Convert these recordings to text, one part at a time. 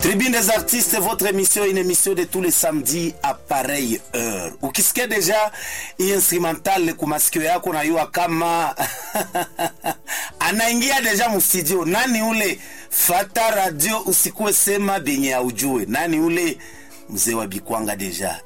Tribune des artistes, votre émission, une émission de tous les samedis à pareille heure. Ukisikia deja hii instrumental ku masikio yako najua kama anaingia deja mstudio. Nani ule? Fata radio usikuwe sema benye aujue. Nani ule? Mzee wa Bikwanga deja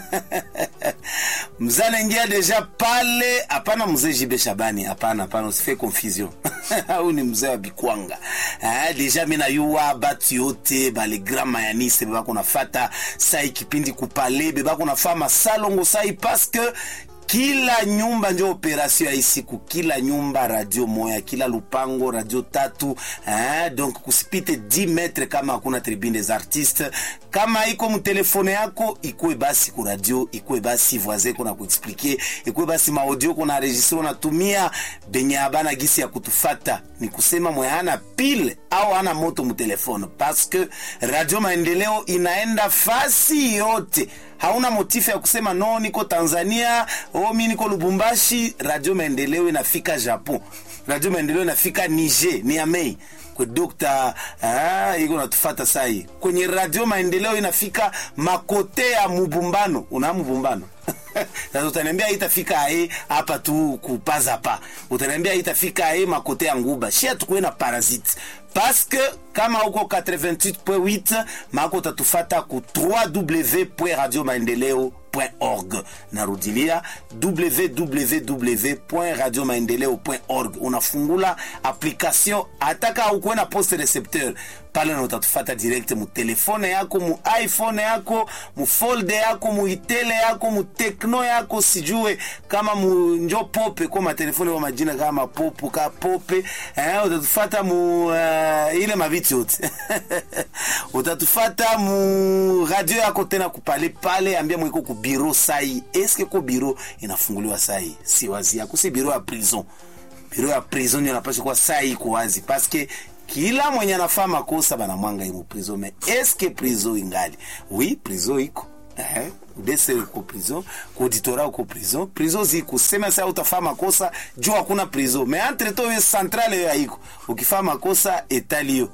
mzee anaingia deja pale. Hapana mzee Jibe Shabani, hapana, hapana, usife confusion au ni mzee wa Bikwanga eh, deja mina yuwa batu yote bale grand mayanise bebako nafata sai kipindi kupale bebako nafa masalongo sai paske kila nyumba ndio operation ya isiku, kila nyumba radio moya, kila lupango radio tatu eh, donc kusipite 10 metre kama hakuna tribune des artistes. Kama iko mtelefone yako ikuwe basi ku radio, ikuwe basi voisin kuna kuexpliquer, ikuwe basi maaudio kuna enregistre unatumia benye abana gisi ya kutufata, ni kusema mwe hana pile au hana moto mtelefone, parce que radio maendeleo inaenda fasi yote hauna motifu ya kusema no, niko Tanzania, oh, mi niko Lubumbashi. Radio Maendeleo inafika Japon, Radio Maendeleo inafika Niger, Niamey kwa dokta ah, iko natufata sai kwenye Radio Maendeleo inafika makote ya Mubumbano. Una Mubumbano sasa utaniambia itafika ae hapa tu kupaza pa, utaniambia itafika ae makote ya Nguba, shia tukuwe na parasite paske kama uko 88.8 mako utatufata ku www.radiomaendeleo.org. Narudilia www.radiomaendeleo.org. Unafungula application ataka ukuwe na poste recepteur pale na utatufata direct mu telefone yako mu iPhone yako mu folde yako mu itele yako mu tekno yako sijue kama mu njo pope kwa matelefone kwa majina kama popo ka pope eh, utatufata mu uh, ile maviti yote utatufata mu radio yako tena kupale pale, ambia mwiko ku biro sai. Eske ko biro inafunguliwa sai? Si wazi yako, si biro ya prison. Biro ya prison ndio inapaswa kuwa sai iko wazi paske kila mwenye anafaa makosa bana mwanga imu prison me eske prison ingali? Oui, prison iko eh udese uko prison ku auditora uko prison prison ziko sema sasa utafaa makosa juu hakuna prison me entre to yo centrale yo haiko ukifaa makosa etalio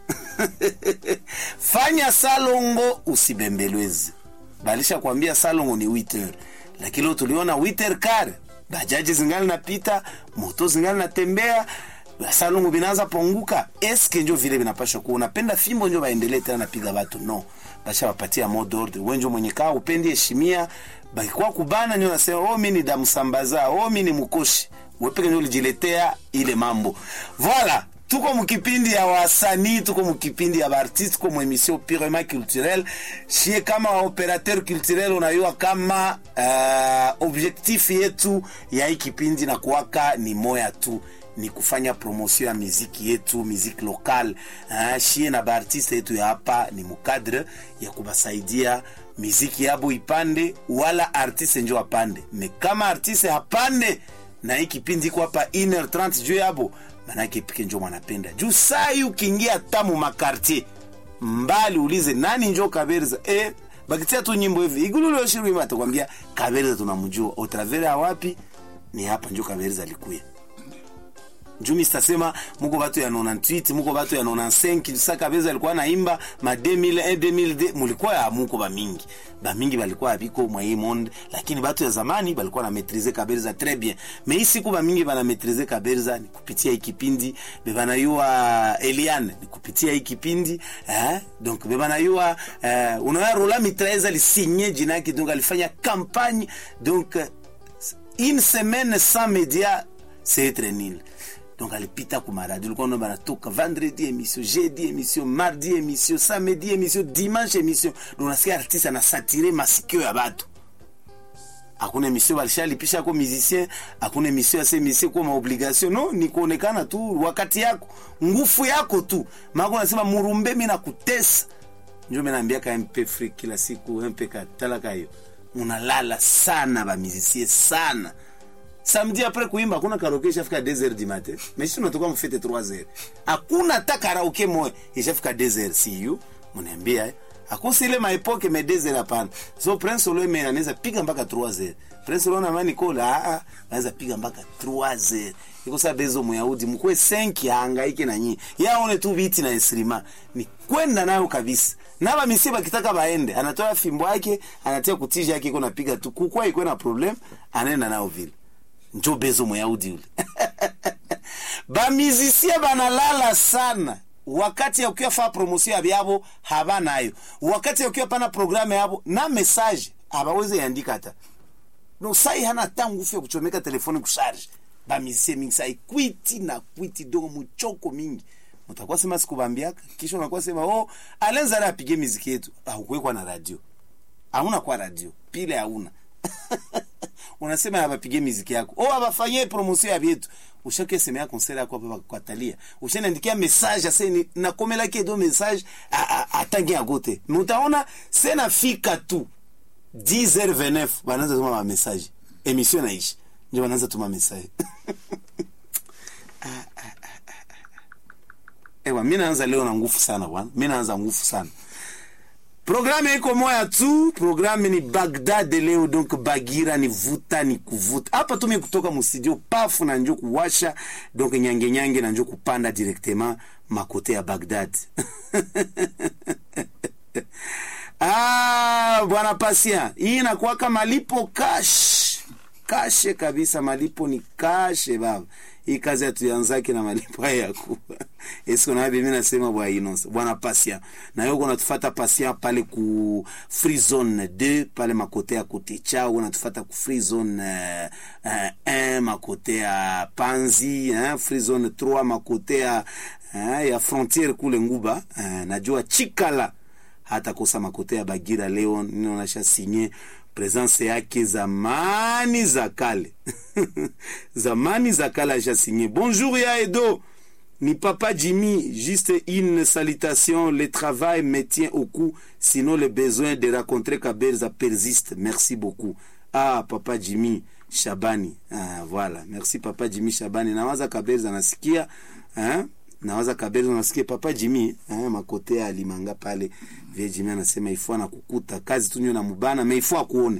fanya salongo usibembelwezi balisha kuambia salongo ni 8 heures lakini leo tuliona 8 heures kare bajaji zingali napita moto zingali natembea salongo binaanza ponguka eske njo vile vinapasha kuwa unapenda fimbo njo baendelee tena napiga watu no basha wapatia mode order wenjo mwenye kaa upendi heshimia bakikuwa kubana nyo nasema oh mimi ni damsambaza oh mimi ni mkoshi wepeke nyo ulijiletea ile mambo voilà tuko mukipindi ya wasanii tuko mukipindi ya baartiste tuko muemission purement culturel shie kama operateur culturel unayua kama uh, objectif yetu ya hii kipindi na kuwaka ni moya tu ni kufanya promotion ya miziki yetu miziki lokal uh, shie na baartiste yetu ya hapa ni mukadre ya kubasaidia miziki yabo ipande wala artiste njo apande me kama artiste hapande na hii kipindi iko hapa 1h30 juu yabo manake pike njo mwanapenda juu sai ukiingia tamu makartier mbali ulize nani njo kaberza eh, bakitia tu nyimbo hivi igululoshiru atakwambia kaberza tunamjua otravere wapi ni hapa njo kaberza alikuya njumi sitasema muko batu ya 98 muko batu ya 95 sa kabeza alikuwa naimba ma 2001 2002 mulikuwa ya muko ba mingi ba mingi balikuwa abiko mwa hii monde lakini batu ya zamani balikuwa na maîtriser kabeza très bien mais ici kuba mingi bana maîtriser kabeza ni kupitia hii kipindi bebana yua Eliane ni kupitia hii kipindi eh donc bebana yua eh, unaona Rola Mitraeza lisigné jina yake donc alifanya campagne donc une semaine sans média c'est être nul donc alipita ku maradi ulikuwa unaona banatoka vendredi émission jeudi émission mardi émission samedi émission dimanche émission donc unasikia artiste anasatire masikio ya batu hakuna emission walishalipisha ko musicien hakuna emission yase emission kwa maobligation no ni kuonekana tu wakati yako ngufu yako tu mako nasema murumbe mimi nakutesa njo mimi naambia ka MP free kila siku MP katalaka hiyo unalala sana ba musicien sana samedi après kuimba hakuna karaoke ishafika 2h du matin mais si tunatoka mfete 3h hakuna hata karaoke moja ishafika 2h see you mniambia akosi ile maepoke me 2h hapana so prince olo ime anaweza piga mpaka 3h prince olo na mani kola a a anaweza piga mpaka 3h iko sa bezo muyahudi mkwe senki haangaike na nyie yaone tu viti na esrima ni kwenda nayo kabisa na bamisie bakitaka baende anatoa fimbo yake anatia kutija yake iko napiga tu kukwa iko na problem anaenda nayo vile njo bezo muyahudi ule bamizisie banalala sana wakati ya ukiwa faa promosio ya byabo habanayo wakati ya ukiwa pana programu yabo na message abaweze yandika hata no sai hana ta nguvu ya kuchomeka telefoni kusharge bamizisie mingi sai kwiti na kwiti dogo muchoko mingi mutakuwa sema sikubambiaka kisha unakuwa sema oh alenza na apige miziki yetu haukuwekwa na radio hauna kwa radio pile hauna unasema abapige miziki yako o abafanyie promotion ya vyetu ushake semea concert yako hapa kwa Talia ushaniandikia message aseni nakomela kedo message atangi agote mutaona sena fika tu 10h29 banaanza tuma ma message emission naishi ndio banaanza tuma message ewa mimi naanza leo na nguvu sana bwana mimi naanza nguvu sana Programme iko moya tu, programme ni Bagdad leo, donc Bagira ni vuta ni kuvuta. Hapa tumi kutoka mustudio pafu na njo kuwasha, donc nyange nyange na njo kupanda directement makote ya Bagdad. ah, bwana Pasia, hii inakuwa malipo cash. Kashe kabisa, malipo ni kashe baba. Hii kazi hatuanzake na malipo haya yakuwa esko na mimi nasema bwa Inos bwana Pasia na yoko unatufuata Pasia pale ku free zone 2 pale makote ya kote chao unatufuata ku free zone 1 uh, uh, makote ya Panzi uh, free zone 3 makote ya uh, ya frontiere kule Nguba uh, najua Chikala hata kosa makote ya Bagira leo ninaonyesha sinye presence yake zamani za kale zamani za kale ashasinye bonjour ya Edo ni papa Jimmy juste une salutation le travail me tient au cou sinon le besoin de rencontrer Kabelza persiste merci beaucoup ah papa Jimmy Shabani ah, voilà merci papa Jimmy Shabani nawaza Kabelza nasikia hein? nawaza Kabelza nasikia papa Jimmy hein? makote ya Limanga pale vile Jimmy anasema ifo anakukuta kazi tu na mubana mais ifo akuone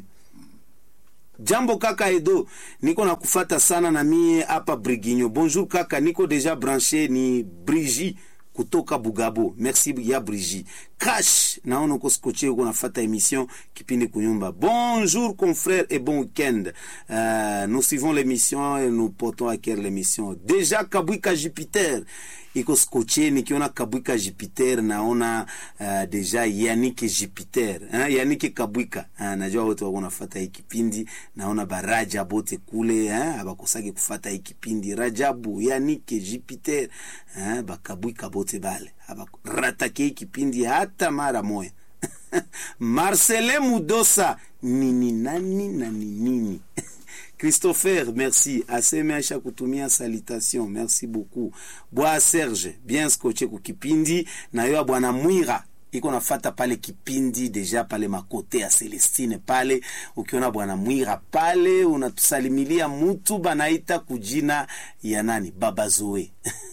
Jambo kaka Edo, niko na kufata sana na mie hapa Brigigno. Bonjour kaka, niko deja branché ni Brigi kutoka Bugabo. Merci ya Brigi. Cash, naona uko skoche uko nafata émission kipindi kunyumba. Bonjour confrère et bon week-end. Euh, nous suivons l'émission et nous portons à cœur l'émission. Déjà Kabwika Jupiter iko skoche nikiona Kabwika Jupiter naona uh, deja Yannick Jupiter eh, Yannick Kabwika uh, najua wote wako nafuata hii kipindi naona baraja bote kule eh, abakosaki kufata hii kipindi Rajabu Yannick Jupiter eh, bakabwika bote bale abaratake hii kipindi hata mara moya Marcelin Mudosa nini nani na nini Christopher, merci. Aseme aisha kutumia salutation. Merci beaucoup. Bwa Serge, bien scotché ku kipindi. Na yo bwana Mwira iko nafata pale kipindi deja pale makote ya Celestine pale. Ukiona bwana Mwira pale unatusalimilia mutu banaita kujina ya nani? Baba Zoe.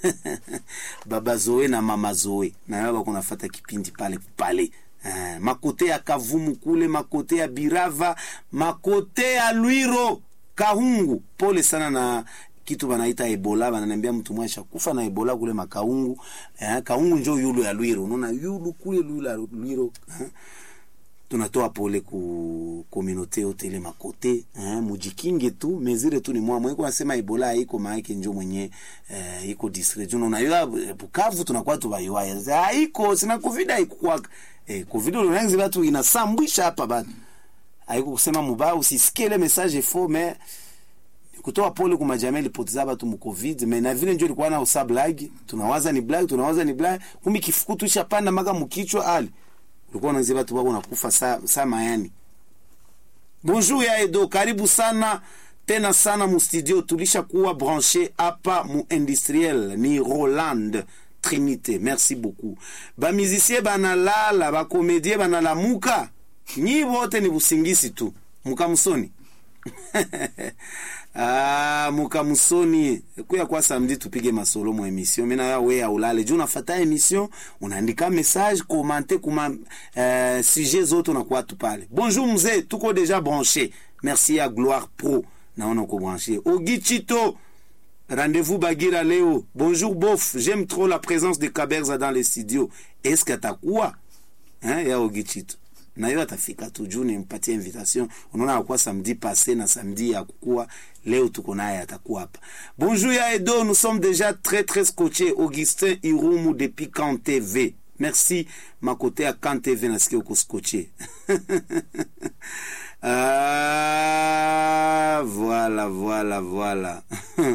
Baba Zoe na mama Zoe. Na yo bako nafata kipindi pale pale. Uh, makote ya Kavumu kule, makote ya Birava, makote ya Lwiro Kahungu, pole sana na kitu banaita Ebola. Bananiambia mtu mmoja kufa na Ebola kule makaungu. Eh, Kahungu njo yulu ya Lwiro. Unaona yulu kule yulu ya Lwiro. Eh, tunatoa pole ku communauté yote ile makote eh, mujikinge tu mezire tu ni mwa mweko nasema Ebola haiko maana njo mwenye eh, iko district unaona yo Bukavu tunakuwa tu baiwa haiko sina covid haiko kwa eh, covid unaanza watu inasambwisha hapa bado haiko kusema mubaya usisikie ile message faux mais kutoa pole kwa majamii ilipoteza watu mu covid mais na vile ndio ilikuwa na usa blague tunawaza ni blague tunawaza ni blague kumbe kifukutu ishapanda maka mkichwa ali ulikuwa unaanzia watu wako nakufa saa saa mayani bonjour ya Edo karibu sana tena sana mu studio tulishakuwa branché hapa mu industriel ni Roland Trinité merci beaucoup ba musicien banalala ba comédien banalamuka nyi wote ni busingisi tu mukamusoni ah, mukamusoni kuya kwa samedi tupige masolo mu emission mina ya we aulale juu unafata emission unaandika message komante kuma uh, sujet zote unakuwa tu pale bonjour mzee tuko deja branché merci ya gloire pro naona uko branché ogichito Rendez-vous Bagira leo. Bonjour bof, j'aime trop la présence de Kaberza dans les studios. Est-ce que atakuwa eh, yao Gichito na hiyo atafika tu juu nimpatie invitation. Unaona akuwa samedi passé na samedi ya kukua, leo tuko naye atakuwa hapa. Bonjour ya Edo, nous sommes déjà très très scotchés. Augustin Irumu depuis Kan TV. Merci makote ya Kan TV nasikia uko scotché. ah, voilà voilà voilà.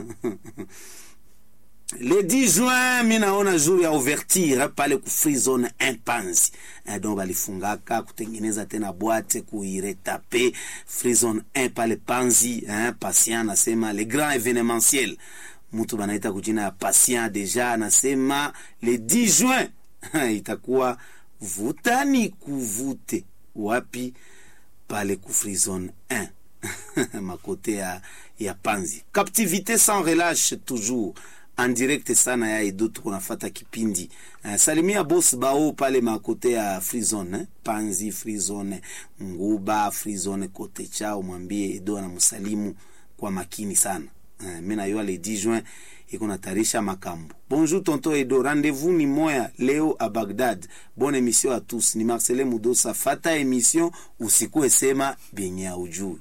le 10 juin mi naona jour ya ouverture pale ku free zone impanzi eh, donc balifungaka kutengeneza tena bwate kuiretape free zone 1 pale panzi eh, patient anasema le grand événementiel mtu banaita kujina ya patient deja anasema le 10 juin itakuwa vutani kuvute wapi pale ku free zone 1 makote ya, ya panzi captivité sans relâche toujours en direct sana ya Edo tuko nafata kipindi uh, salimia boss bao pale makote ya free zone eh? Panzi free zone Nguba free zone kote chao, mwambie Edo anamsalimu kwa makini sana uh, mimi najua le 10 juin iko natarisha makambo. Bonjour tonton Edo, rendez-vous ni moya leo à Bagdad. Bonne émission à tous. Ni Marcelin Mudosa, fata émission usikue sema benye ujui.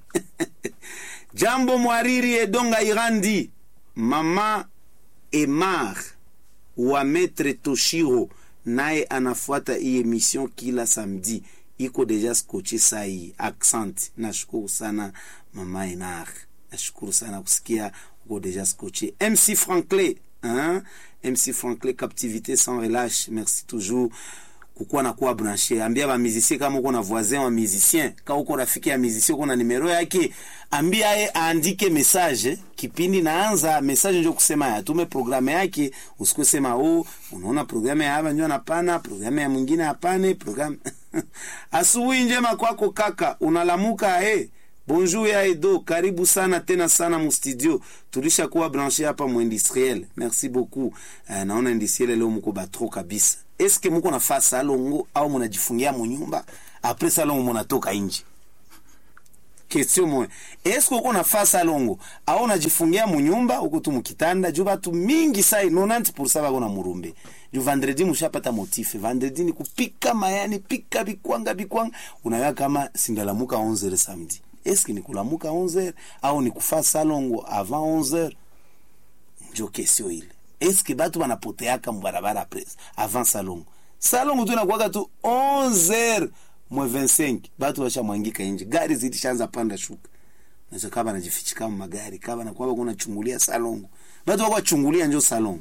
Jambo mwariri Edonga Irandi. Mama Emar wa Maître Toshiro naye anafuata hii emission kila samedi, iko deja skoche sai. Accent, nashukuru sana mama Enar, nashukuru sana kusikia uko deja skoche. MC Franklin, hein? MC Franklin, captivité sans relâche, merci toujours kukuwa na kuwa branché. Ambia ba musicien kama uko na voisin wa musicien, kama uko rafiki ya musicien uko na numero yake, ambia ye aandike message. Kipindi naanza message ndio kusema ya tume programu yake, usikue sema oh, unaona programu ya hapa ndio napana, programu ya mwingine hapane, programu asubuhi njema kwako kaka, unalamuka eh Bonjour ya Edo, karibu sana tena sana mu studio. Tulisha kuwa branché hapa mu industriel. Merci beaucoup. Uh, naona industriel leo mko batro kabisa. Eske mko nafaa salongo au mnajifungia mu nyumba? Après salongo mnatoka nje. Question moja. Eske uko nafaa salongo au unajifungia mu nyumba uko tu mkitanda juu batu mingi sai 90% bako na murumbe. Juu vendredi mshapata motif. Vendredi ni kupika mayani, pika bikwanga bikwanga. Unaona kama sindalamuka 11 samedi eske ni kulamuka 11h au ni kufa salongo avant 11h njo kesio ile eske batu banapoteaka mubarabara apres avant salongo salongo tu nakuwaka tu 11h mwe 25 batu bashamwangika nje gari zilishaanza panda shuka nazo kaba najifichika mu magari kaba nakuwa kuna chungulia salongo batu bako chungulia njo salongo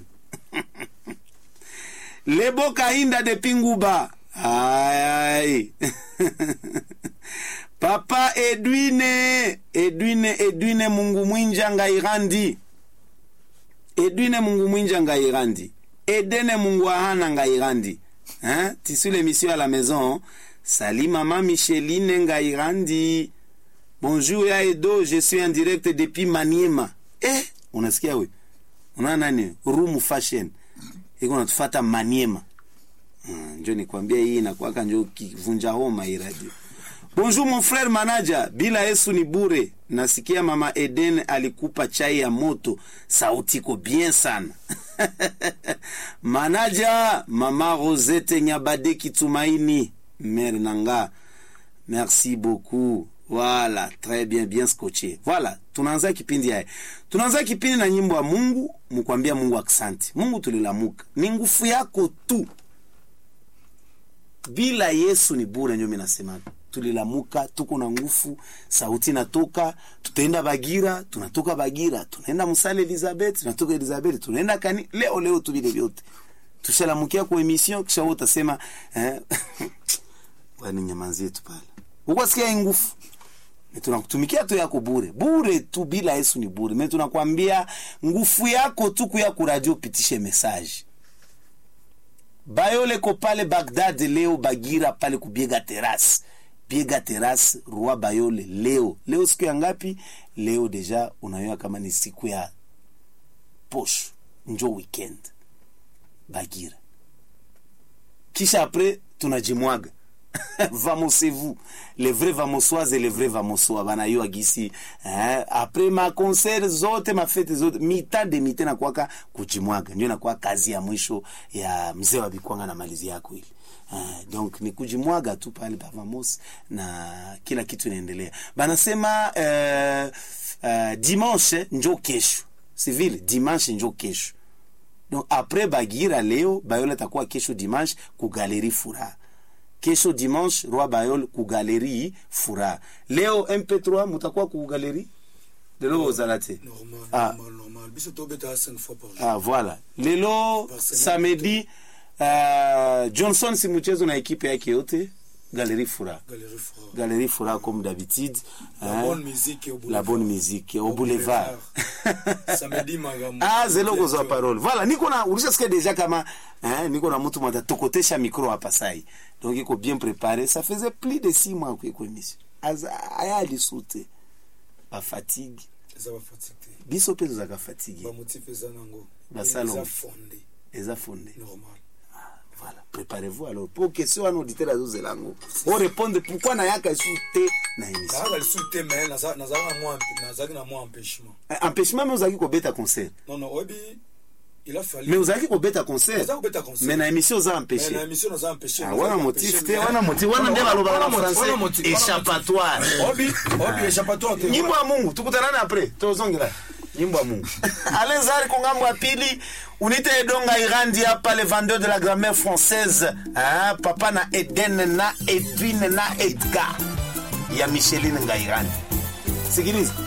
lebo kahinda de pinguba ay papa edwine edwine edwine mungu mwinja ngairandi edwine mungu mwinja ngairandi edene mungu ahana ngairandi hein? tisu l'émission à la maison sali mama micheline ngairandi bonjour ya edo je suis en direct depuis maniema eh unasikia we unaona nani room fashion iko natufata maniema hmm, njo nikwambia hii inakwaka njo kivunja homa hii radio Bonjour mon frère manager, bila Yesu ni bure. Nasikia mama Eden alikupa chai ya moto, sauti iko bien sana. manager, mama Rosette Nyabade Kitumaini, mère nanga. Merci beaucoup. Voilà, très bien, bien scotché. Voilà, tunaanza kipindi haya. Tunaanza kipindi na nyimbo ya Mungu, mkwambia Mungu aksanti. Mungu tulilamuka. Ni nguvu yako tu. Bila Yesu ni bure, ndio mimi nasema tulilamuka tuko na nguvu, sauti natoka, tutaenda Bagira, tunatoka Bagira, tunaenda Musale Elizabeth, tunatoka Elizabeth, tunaenda kani leo leo tu vile vyote. Tushalamukia kwa emission kisha wote utasema eh wani nyamanzie tu pale. Uko sikia nguvu. Ni tunakutumikia tu yako bure. Bure tu bila Yesu ni bure. Mimi tunakwambia nguvu yako tu kuya ku radio pitishe message. Bayole ko pale Baghdad leo Bagira pale kubiega terrasse piga terasi roi bayole leo leo siku ya ngapi leo deja unayoa kama ni siku ya posho njo weekend bagira kisha apres tunajimwaga vamosez-vous les vrais vamosoises et les vrais vamosoa banayua gisi eh, apres maconcert zote mafete zote mita de mite nakwaka kujimwaga ndio nakuwa kazi ya mwisho ya mzee wa bikwanga na malizi yako ili Uh, donc ni kujimwaga tu pale pavamos na kila kitu inaendelea banasema uh, uh, dimanche njo kesho si vile dimanche njo kesho donc après bagira leo bayol atakuwa kesho dimanche ku galerie furaha kesho dimanche roi bayol ku galerie furaha leo mp3 mutakuwa ku galerie lelo bozala te normal Ah. normal normal biso tobeta 5 fois par jour ah, voilà lelo Par semaine. samedi uh, johnson si mchezo na ekipe yake yote galerie furaha galerie fora galerie furaha comme d'habitude la hein. bonne musique au la bonne musique au boulevard samedi magambo ah zelo kozwa parole voilà niko na ulishasikia deja kama eh, niko na mtu mwata tokotesha micro hapa sai donc iko bien préparé ça faisait plus de six mois kuiko émission Aza- aya alisute bafatigue eza bafatigue te biso mpe tozalaka fatigue bamotif eza nango Basalo. eza fonde eza fonde normal voilà préparez-vous alors pour question wana auditeur azozela yango orépondre pourquoi nayaka esu te na émission kaka lisusu te me naza- nazalaki na mwa nazalaki na mwa empêchement Eh, empêchement me ozalaki kobeta concert non non oyebi il a fallu mais ozalaki kobeta concert naza kobeta concert mais na émission oza Mais empêché na émission naza empêché Ah, naza wana empêché, motif te mais- wana motif wana nde balobaka na Wana motif, wana motif, français wana échappatoire motif. obi obi échappatoire te nyimbo ya mungu tukutanani apres tozongela nyimbo ya mungu alenzari kongambo ya pili unite edonga irandi hapa le vendeur de la grammaire française ah, papa na eden na edwine na edgar ya micheline ngairandi sikiliza